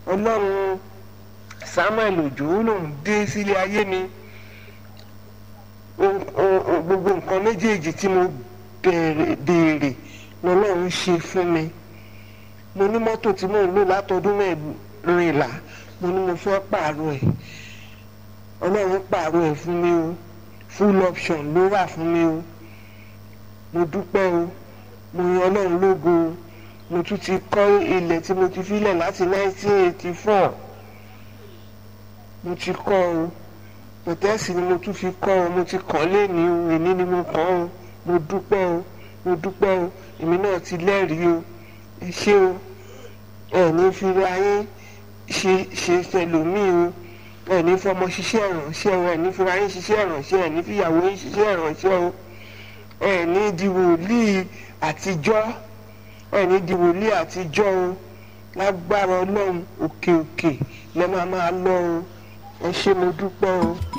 ọlọ́run samuel òjò lòun dé sílé ayé mi gbogbo nǹkan méjèèjì tí mo béèrè lọ́lọ́run ṣe fún mi mo ní mọ́tò tí mò ń lò látọdún mẹ́rìnlá mo ní mo fẹ́ pààrọ̀ ẹ̀ ọlọ́run pààrọ̀ ẹ̀ fún mi o full option ló wà fún mi o mo dúpẹ́ o mo yan ọlọ́run lógo o mo tún ti kọ́ ilẹ̀ tí mo ti filẹ̀ láti 1984 mo ti kọ́ o pẹ̀tẹ́sì ni mo tún fi kọ́ ọ mo ti kàn léni o èní ni mo kàn o mo dúpẹ́ o mo dúpẹ́ o èmi náà ti lẹ́rìí o ẹ ṣé o ẹ ní fi ayé ṣe ṣe tẹlòmíì o ẹ ní fọmọ ṣiṣẹ́ ìrànṣẹ́ o ẹ ní fi ayé ṣiṣẹ́ ìrànṣẹ́ ẹ ní fi ìyàwó yín ṣiṣẹ́ ìrànṣẹ́ o ẹ ní di wòlíì àtijọ́ ẹ ní di wòlíì àtijọ́ o lágbára ọlọ́run òkè òkè lẹ́ máa máa lọ o ẹ ṣé mo dúpẹ́ o.